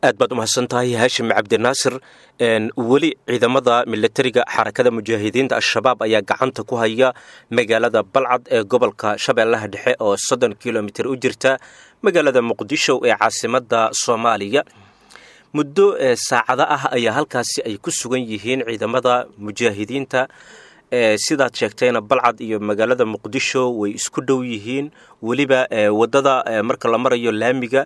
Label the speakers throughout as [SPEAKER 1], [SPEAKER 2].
[SPEAKER 1] aad baad umahadsan tahay haashim cabdinaasir weli ciidamada milatariga xarakada mujaahidiinta al-shabaab ayaa gacanta ku haya magaalada balcad ee gobolka shabeellaha dhexe oo soddon kilomitir u jirta magaalada muqdisho ee caasimada soomaaliya muddo saacado ah ayaa halkaasi ay ku sugan yihiin ciidamada mujaahidiinta sidaad sheegtayna balcad iyo magaalada muqdisho way isku dhow yihiin weliba wadada marka la marayo laamiga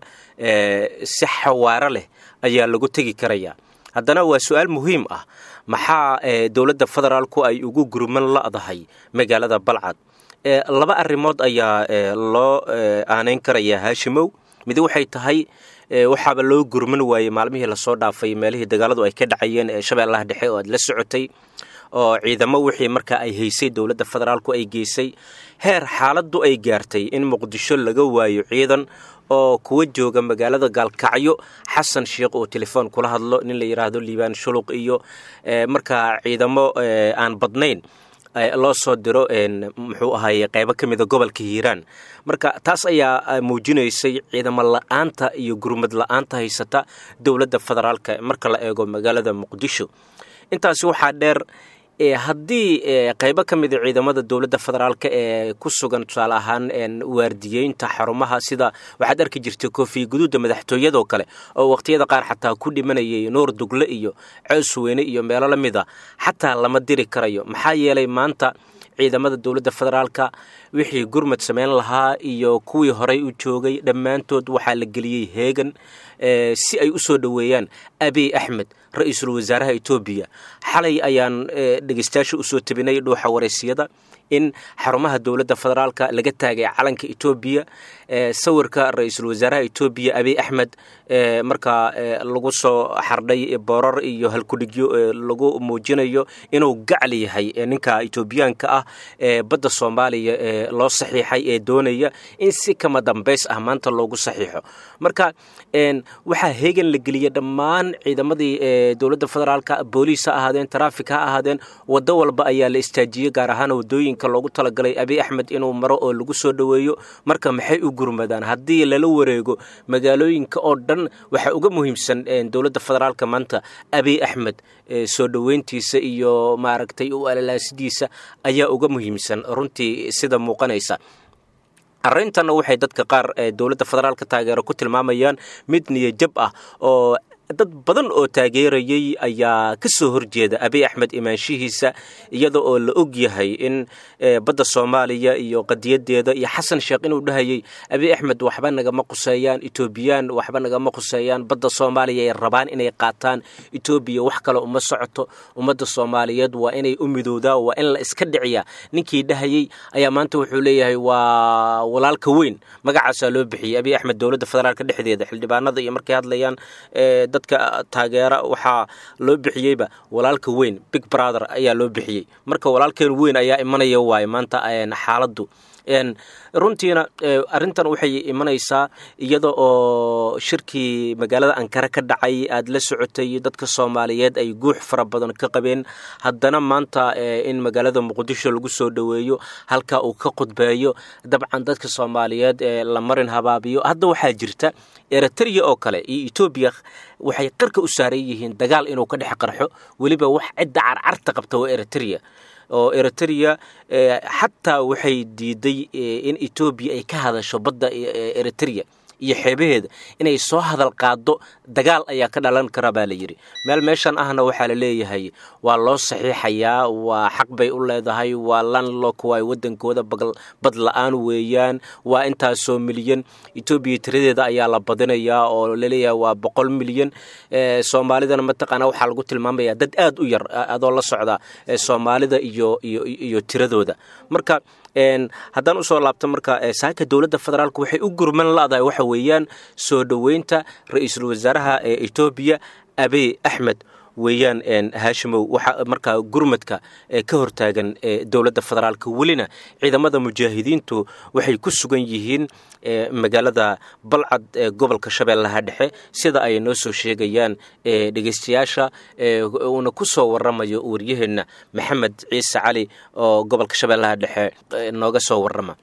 [SPEAKER 1] si xawaaro leh ayaa lagu tegi karaya haddana waa su-aal muhiim ah maxaa dowladda federaalku ay ugu gurman la'dahay magaalada balcad laba arrimood ayaa loo aaneyn karayaa haashimow mid waxay tahay waxaaba loo gurman waayey maalmihii lasoo dhaafay meelihii dagaaladu ay ka dhacayeen ee shabeellaha dhexe oo aad la socotay oo ciidamo wixii markaa ay haysay dowladda federaalku ay geysay heer xaaladdu ay gaartay in muqdisho laga waayo ciidan oo kuwa jooga magaalada gaalkacyo xasan sheikh oo telefoon kula hadlo nin la yidhaahdo liibaan shuluq iyo markaa ciidamo aan badnayn loo soo diro muxuu ahaye qaybo ka mida gobolka hiiraan marka taas ayaa muujinaysay ciidamo la-aanta iyo gurmad la-aanta haysata dowladda federaalka marka la eego magaalada muqdisho intaasi waxaa dheer haddii qaybo ka mida ciidamada dowladda federaalk ee ku sugan tusaale ahaan waardiyeynta xarumaha sida waxaad arki jirtay koofiya guduudda madaxtooyadoo kale oo waqhtiyada qaar xataa ku dhimanayay nuur dugle iyo cows weyne iyo meelo la mid a xataa lama diri karayo maxaa yeelay maanta ciidamada dowladda federaalka wixii gurmad samayn lahaa iyo kuwii horey u joogay dhammaantood waxaa la geliyey heegan si ay u soo dhoweeyaan abiy axmed ra-iisul wasaaraha etoobiya xalay ayaan dhegeystayaasha usoo tabinay dhuuxa wareysiyada in xarumaha dowladda federaalka laga taagay calanka etoobiya sawirka ra-iisul wasaaraha etoobiya abiy axmed markaa lagu soo xardhay boorar iyo halkudhigyo lagu muujinayo inuu gacal yahay ninka etoobiyaanka ah ee badda soomaaliya ee loo saxiixay ee doonaya in si kama dambays ah maanta loogu saxiixo marka waxaa heegan la geliyay dhammaan ciidamadii dowladda federaalka booliis ha ahaadeen taraafik ha ahaadeen waddo walba ayaa la istaajiyey gaar ahaan wadooyinka loogu talagalay abiy axmed inuu maro oo lagu soo dhoweeyo marka maxay u gurmadaan haddii lala wareego magaalooyinka oo dhan waxaa uga muhiimsan dowladda federaalka maanta abiy axmed soo dhoweyntiisa iyo maaragtay u alalaasidiisa ayaa uga muhiimsan runtii sida muuqanaysa arrintanna waxay dadka qaar dowladda federaalka taageero ku tilmaamayaan mid niyajab ah oo dad badan oo taageerayay ayaa ka soo horjeeda abiy axmed imaanshihiisa iyada oo la og yahay in badda soomaaliya iyo qadiyadeeda iyo xasan sheekh inuu dhahayay abiy axmed waxba nagama quseeyaan etoobiyaan waxba nagama quseeyaan badda soomaaliya ay rabaan inay qaataan etoobiya wax kale uma socoto ummadda soomaaliyeed waa inay u midowdaa waa in la iska dhiciyaa ninkii dhahayay ayaa maanta wuxuu leeyahay waa walaalka weyn magacaasaa loo bixiyey abiy axmed dowladda federaalka dhexdeeda xildhibaanada iyo markay hadlayaan dadka taageera waxaa loo bixiyeyba walaalka weyn big brother ayaa loo bixiyey marka walaalkeen weyn ayaa imanaya waaye maanta xaaladdu runtiina arrintan waxay imanaysaa iyada oo shirkii magaalada ankara ka dhacay aada la socotay dadka soomaaliyeed ay guux fara badan ka qabeen haddana maanta in magaalada muqdisho lagu soo dhoweeyo halka uu ka khudbeeyo dabcan dadka soomaaliyeed ee la marin habaabiyo hadda waxaa jirta eritrea oo kale iyo etoobiya waxay qarka u saaran yihiin dagaal inuu ka dhex qarxo weliba wax cidda carcarta qabta waa eritrea oo eritrea xataa waxay diiday in etoobiya ay ka hadasho badda eritrea iyo xeebaheeda inay soo hadal qaado dagaal ayaa ka dhalan kara baa la yidhi meel meeshan ahna waxaa la leeyahay waa loo saxiixayaa waa xaq bay u leedahay waa lanlok waay wadankooda bad la-aan weeyaan waa intaasoo milyan etoobiya tiradeeda ayaa la badinayaa oo laleeyahay waa boqol milyan soomaalidana mataqaana waxaa lagu tilmaamayaa dad aad u yar adoo la socda soomaalida iyo iyo tiradooda marka haddaan usoo laabto marka saaka dowladda federaalk waxay u gurman ladahay waxa weeyaan soo dhoweynta ra-iisul wasaaraha ee etoobiya abiy axmed weeyaan haashimow waxaa markaa gurmadka ka hortaagan dowladda federaalka welina ciidamada mujaahidiintu waxay ku sugan yihiin magaalada balcad ee gobolka shabeellaha dhexe sida ay noo soo sheegayaan dhegeystayaasha uuna ku soo waramayo waryaheenna maxamed ciise cali oo gobolka shabeellaha dhexe nooga soo warama